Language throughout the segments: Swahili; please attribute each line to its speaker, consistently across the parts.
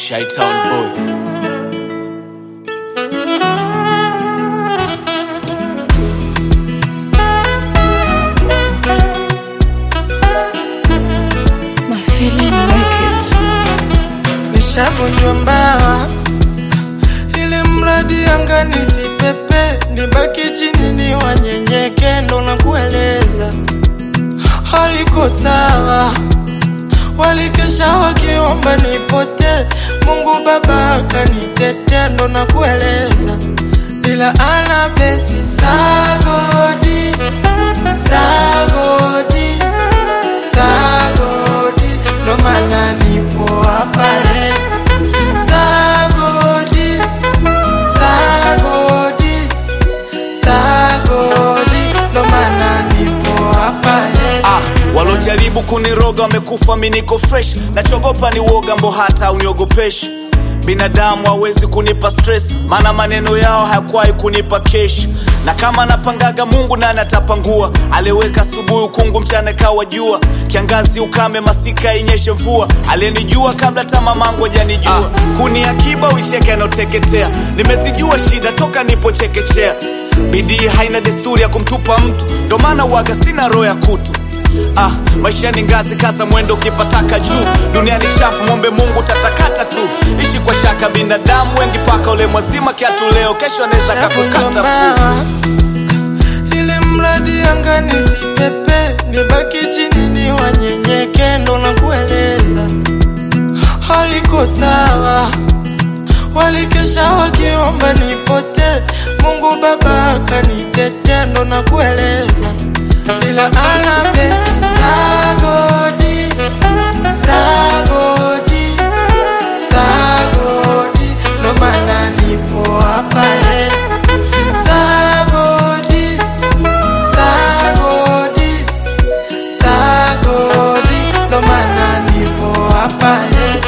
Speaker 1: Shytown boy.
Speaker 2: My feeling wicked.
Speaker 3: nishavunjwa mbawa ili mradi anga nisipepe nibaki chini ni wanyenyeke ndo na kueleza haiko sawa walikesha wakiomba nipote mungu baba akanitetea ndo na kueleza ila ana blesi sagodi sagodi sagodi ndo maana nipo hapa leo sagodi sagodi sagodi ndo maana nipo hapa leo
Speaker 1: Ah, walojaribu kuniroga wamekufa, mi niko fresh. Nachogopa ni woga, mbo hata uniogopeshi. Binadamu hawezi kunipa stress, maana maneno yao hayakuwahi kunipa kesh. Na kama napangaga Mungu nani atapangua? Aliweka asubuhi ukungu, mchana kawa jua, kiangazi ukame, masika inyeshe mvua. Aliyenijua kabla hata mamangu hajanijua. Ah, kuni akiba uicheke anaoteketea. Nimezijua shida toka nipochekechea. Bidii haina desturi ya kumtupa mtu, ndo maana waga sina roho ya kutu. Ah, maisha ni ngazi, kaza mwendo ukipataka juu. Dunia ni chafu, mwombe Mungu tatakata tu. Ishi kwa shaka, binadamu wengi paka ule mwazima kiatu leo, kesho anaweza kakukata mguu.
Speaker 3: mbawa ili mradi anga nisipepe nibaki chini ni wanyenyeke ndo na kueleza haiko sawa walikesha wakiomba nipote mungu baba akanitetea ndo na kueleza ila ana blesi sagodi sagodi sagodi ndo maana nipo hapa leo sagodi sagodi sagodi ndo maana nipo hapa leo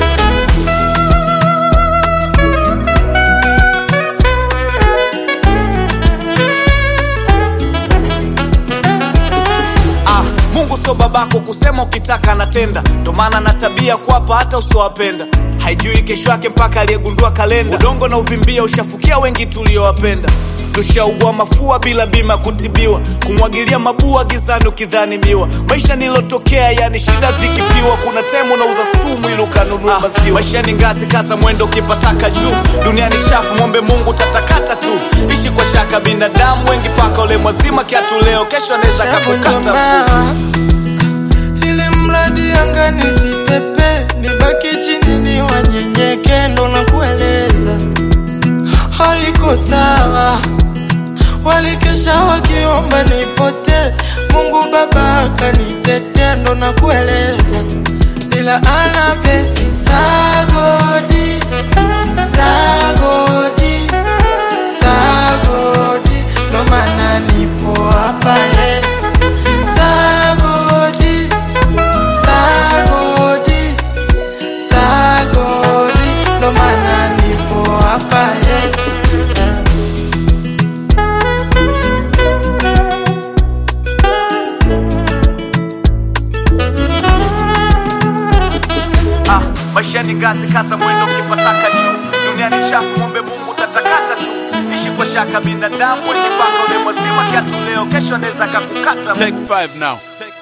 Speaker 1: Ah, Mungu sio babako kusema ukitaka anatenda, ndo maana na tabia kuwapa hata usiowapenda. Haijui kesho yake mpaka aliyegundua kalenda. Udongo na uvimbia ushafukia wengi tuliowapenda. Tushaugua mafua bila bima kutibiwa, kumwagilia mabua gizani ukidhani miwa. Maisha nilotokea yani shida vikipiwa, kuna temu unauza sumu ili ukanunua maziwa. Maisha ni ngazi, kaza mwendo ukipataka juu. Dunia ni chafu, mwombe Mungu tatakata tu. Ishi kwa shaka, binadamu wengi paka ule mwazima kiatu leo, kesho anaweza kakukata mguu.
Speaker 3: mbawa ili mradi anga nisipepe nibaki chini ni wanyenyeke ndo na kueleza haiko sawa walikesha wakiomba nipote mungu baba akanitetea ndo na kueleza ila ana blesi sagodi sagodi sagodi ndo maana nipo hapa leo sagodi sagodi sagodi ndo maana nipo hapa leo
Speaker 1: Ah, maisha ni ngazi, kaza mwendo ukipataka juu. Dunia ni chafu, mwombe Mungu tatakata tu. Ishi kwa shaka, binadamu wenye paka ule mwazima kiatu leo, kesho anaweza kakukata. Take five now. Take